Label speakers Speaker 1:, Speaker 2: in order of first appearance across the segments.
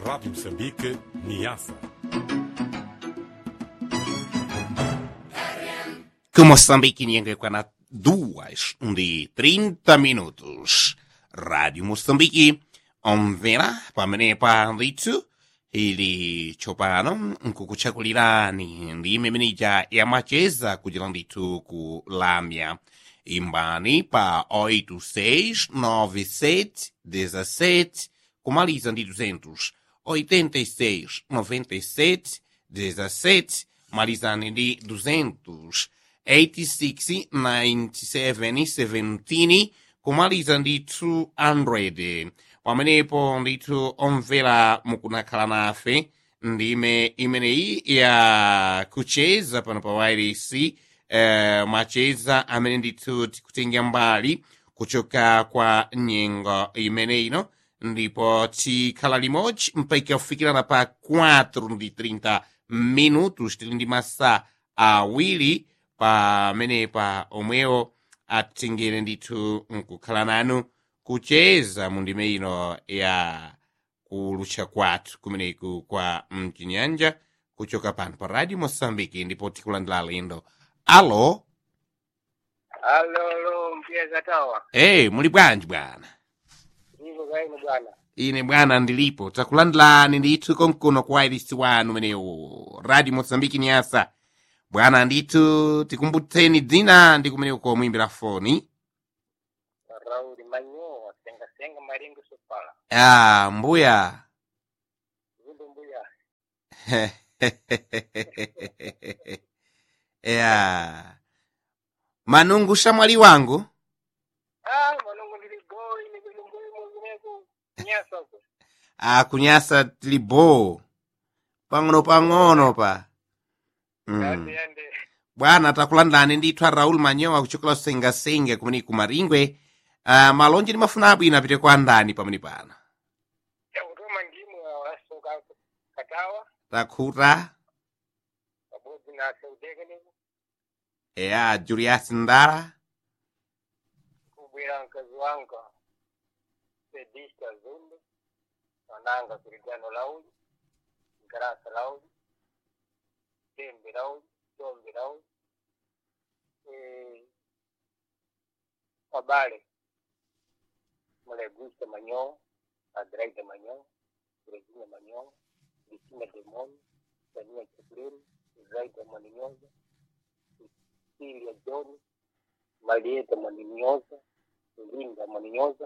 Speaker 1: Rádio Moçambique, Niassa.
Speaker 2: que Moçambique ingekwa na duas de 30 minutos. Rádio Moçambique, omvera pamene pa ndithu ili tsopano nkukuchakulirani ndi imemenija yamacheza kuchira ndithu ku lamya imbani pa 869717 kumaliza ndi 200 86 97 17 malizani ndi 200 86 97 17 kumaliza ndi 200 pamenepo ndithu omvera mukunakhala nafe ndime imeneyi ya kucheza pano pa wairisi eh, macheza amene ndithu tikutenga mbali kuchoka kwa nyengo imeneyino ndipo tikhala limodzi mpaka kufikirana pa 4 ndi 30 minutos tili ndi masa awiri pamenepa omwewo atengere ndithu nkukhala nanu kucheza mu ndime ino ya kulutcha kwathu kumeneku kwa mchinyanja kuchoka pano pa radio moçambique ndipo tikulandira alendo alo
Speaker 3: Alo, alo, mpiyeza tawa.
Speaker 2: hey, muli bwanji bwana
Speaker 3: Ndivyo kaini bwana.
Speaker 2: ine bwana ndilipo takulandilani ndithu konkuno kwa wairisi wanu umenewu radio moçambique nyasa bwana ndithu tikumbutseni dzina ndi kumeneko komwimbira foni
Speaker 3: Rauli manyoa, senga senga maringo sopala.
Speaker 2: ah, mbuya
Speaker 3: Zundu mbuya.
Speaker 2: ya manungu shamwali wangu
Speaker 3: Ah, manungu niligoi, niligoi mwingineko. Nyasa huko.
Speaker 2: akunyasa tilibo pang'ono pang'ono pa
Speaker 3: Yande,
Speaker 2: mm.
Speaker 3: yande.
Speaker 2: bwana takulandani ndithu a raul manyowa kuchokera kusengasenga kumene kumaringwe uh, malonje ndi mafuna abwino apite kwa andani pamene pano
Speaker 3: Ya kutoma ndimu ya wasoka katawa.
Speaker 2: takhuta
Speaker 3: Pamozi na seudeke niku.
Speaker 2: eya julius ndala
Speaker 3: Kubwira mkazi wanga. Sedista zundu. Wananga kurijano lauli. Ngarasa lauli. Tembe lauli. Tombe lauli. Eh, Wabale. Mulegusa manyoa. Adraida manyoa. Regina manyoa. Cristina Demoni. Dania Chiplin. Zaida Mwaninyoza. Cecilia John. Marieta Mwaninyoza. Linda Mwaninyoza.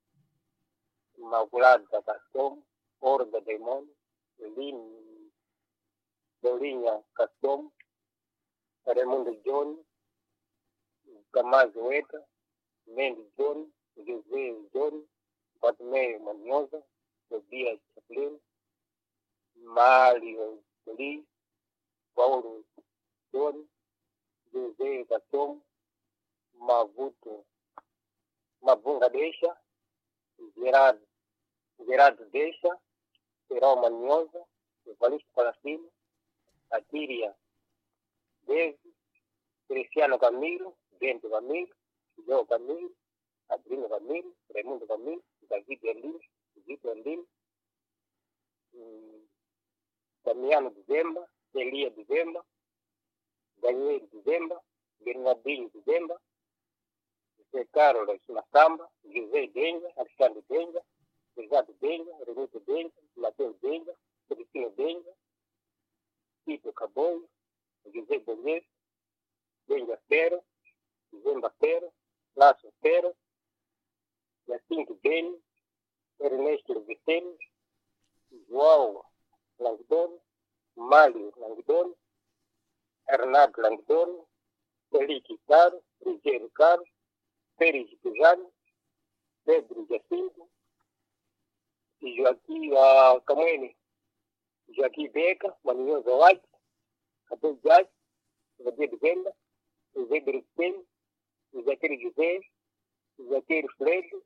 Speaker 3: Maculada Castom. Orga Demoni. Lin Dorinha Castom. Raimundo John. Gamazi Weta. Mendes John. José John. Bartolomeu Manhosa. Tobias Chaplin. Mário Lee. Paulo John. José Castom. Mavuto. Mavunga Deixa. Gerardo. Gerardo Deixa. Serol Manhosa. Evaristo Palacino. Atíria Deve. Cristiano Camilo. Bento Camilo. João Camilo. Adrino Camilo. Raimundo Camilo. David Erlim. Vitor Erlim. hum, Damiano Dezemba. Elia Dezemba. Daniel Dezemba. Bernardinho Dezemba. José Carlos Massamba. José Denga. Alexandre Denga. Ricardo Denga. Renato Denga. Mateus Denga. Cristina Denga. Tito Caboio. José Bonês. Denga Pero. Zemba Pero. Lácio Pero. Jacinto Beni. Ernesto Vicente. João Langdon. Mário Langdon. Hernando Langdon. Felipe Caro. Rogério Caro. Pérez Pujano. Pedro Jacinto. E Joaquim uh, Camene. Joaquim Beca. Maninhosa White. Abel Jazz. José de Venda. José Bericem. José José. José Freire.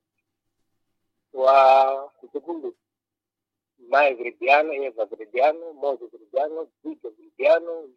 Speaker 3: Wa segundo Maia Veridiano, Eva Veridiano, Moses Veridiano, Vitor Veridiano,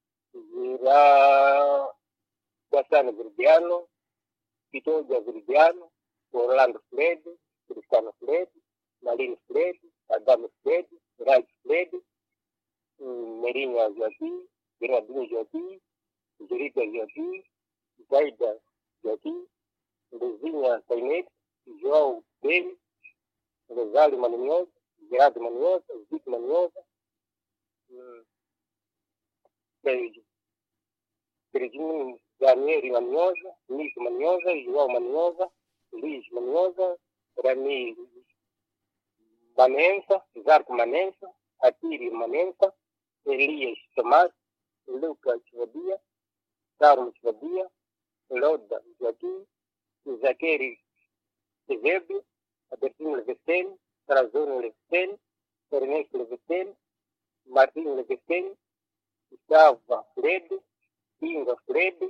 Speaker 3: Zira Guasano Veridiano, Pitoja Veridiano, Orlando Fred, Cristiano Fred, Malin Fred, Adame Fred, Raj Fred, hum, Merinha Joaquim, Bernardino Joaquim, Jerita Joaquim, Zaida Joaquim, Luzinha Sainete, João Beli, Rosário Maniosa, Gerardo Maniosa, Zico Maniosa, hum, Sérgio Serginho Daniel Maniosa, Nico Maniosa, João Maniosa, Luiz Maniosa, Rami Manensa, Zarco Manensa, Atiri Manensa, Elias Tomás, Lucas Vadia, Carlos Vadia, Loda Joaquim, Zaqueri Severo, Albertino Levesten, Trazono Levesten, Ernesto Levesten, Martin Levesten, Gustavo Fred, Inga Fred,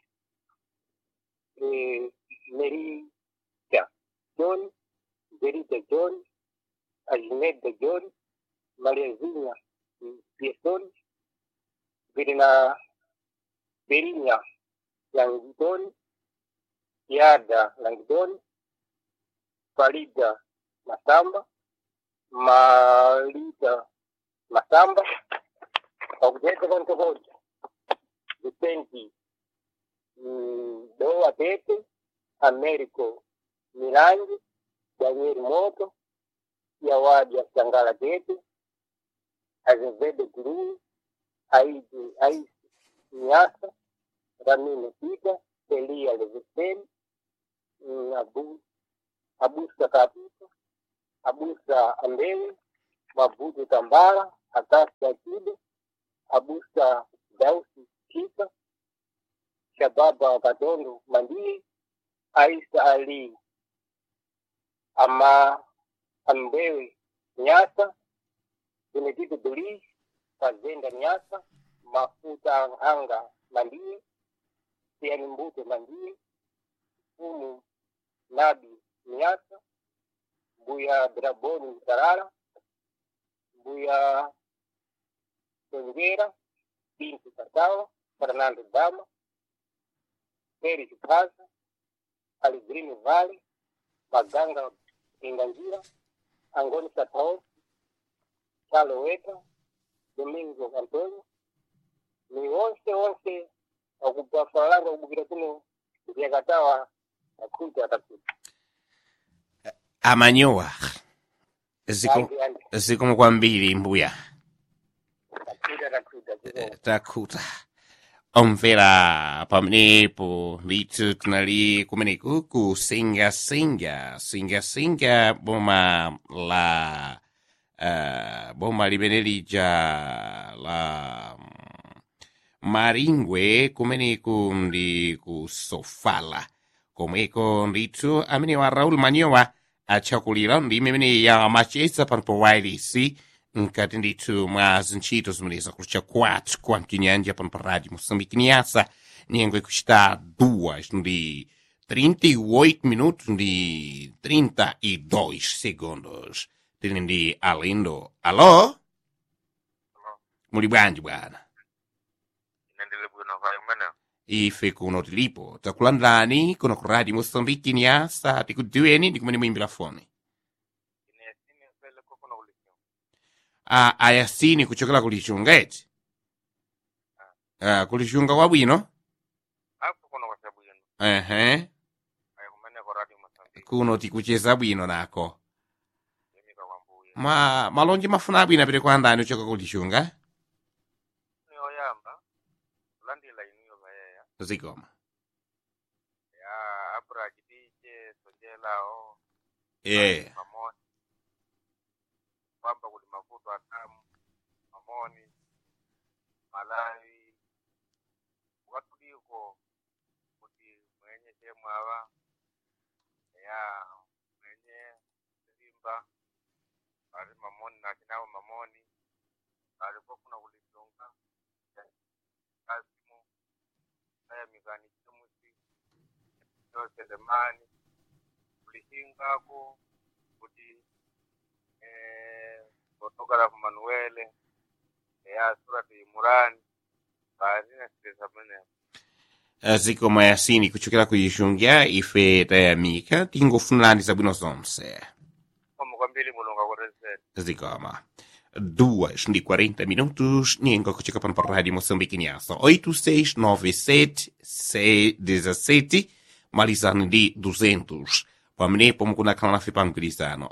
Speaker 3: eh, Merita John, Verita John, Agneta John, Mariazinha Pietón, Verina Verinya Langdon, Yada Langdon, Farida Masamba, Marida Masamba, Objeto Banco Hoja, Vicente mm, Doa Tete, Américo Mirangi, Daniel Moto, Yawadi Sangala Tete, Azevedo Guru, Aide Aisi Nyasa, Ramino Pita, Elia Levistel, mm, Abu, Abusa Kapita, Abusa Ambewe, Mabudu Tambara, Akasi Akido, Abusa Dausi Kisa, Shababa Kadondo Mandie, Aisa Ali Ama Ambewe Nyasa, Benedito Dolis, Fazenda Nyasa, Mafuta Anga Mandie, Tiani Mbute Mandie, Fumu Nabi Nyasa, Buya Draboni Tarara, Buya Songueira, Pinto Cacau, Fernando Dama, Pérez Casa, Alegrino Vale, Maganga Inganjira, Angoni Satão, Chalo Eta, Domingo Antônio, ni wonse wonse wakupafalanga kubukira kuno kuvyakatawa akuta atakuta
Speaker 2: amanyowa ziko
Speaker 3: andi andi
Speaker 2: zikomo kwambiri mbuya
Speaker 3: akuta atakuta kuno
Speaker 2: takuta omvera pamenepo ndithu tinali kumeneku kusingasinga singasinga boma la uh, boma limene lija la mm, maringwe kumeneku ndi kusofala komweko ndithu amene wa raul manyowa atchakulira ndi imene ya machesa pano pa wireless nkati ndithu mwa zintchito zimene zakulucha kwathu kwa mchinyanja pano pa rádio moçambique niasa nyengo ikuchita duas ndi 38 minutos ndi 32 segundos tili ndi alindo alo muli bwanji bwana
Speaker 4: inendele bwino vayo mwenewo
Speaker 2: ife kuno tilipo takulandani kuno ku rádio moçambique niasa tikudziweni ndi kumene muyimbira foni
Speaker 4: ine sini mpele kokono ulikiwa
Speaker 2: a ayasini kuchokera ku lixunga eti Ah, ku lixunga kwabwino
Speaker 4: apo kono kwa sababu yenu
Speaker 2: ehe
Speaker 4: ayo kumene kwa radio Mozambique
Speaker 2: kuno tikucheza bwino nako
Speaker 4: yemika kwa mbuye
Speaker 2: ma malonje mafuna abwino apite kwa andani uchoka ku lixunga
Speaker 4: ni oyamba kulandila inuyo vayeya
Speaker 2: zikoma
Speaker 4: ya abra chidije sonjelawo
Speaker 2: yeah.
Speaker 4: mamoni kwamba kuli mavuto atamu mamoni malawi watuliko kuti mwenye chemwava ya mwenye limba ali mamoni nachinawo mamoni alipofuna kulisunga kasimu aya mikani chimusi yoselemani kulishingako kuti eh, kotokala ku manuele eya surati imurani baadina sitesa mene
Speaker 2: Ah, zikoma yasini kuchokera ku lixunga ife tayamika tingofunirani zabwino zonse
Speaker 4: komo kwambiri mulunga kuti presente
Speaker 2: zigoma duas de 40 minutos ningo kuchika pano pa rádio moçambique niasa 8697 17 malizano de 200 pamenepo mukunakhala nafe pa mgwirizano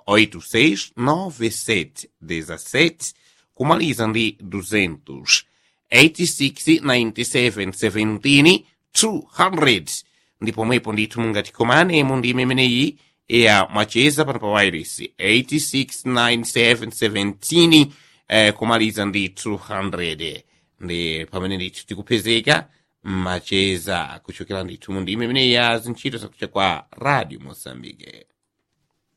Speaker 2: 8697 17 kumaliza ndi 200 86 97 17 200 ndipo mwepo ndithu mungatikomane mu ndime imeneyi ya macheza pano pa wireless 869717 eh, kumaliza ndi 200 ndi pamene ndithu tikupezeka macheza kuchokera ndithu mu ndime imeneyi ya zintchito zakucha kwa radio mosambike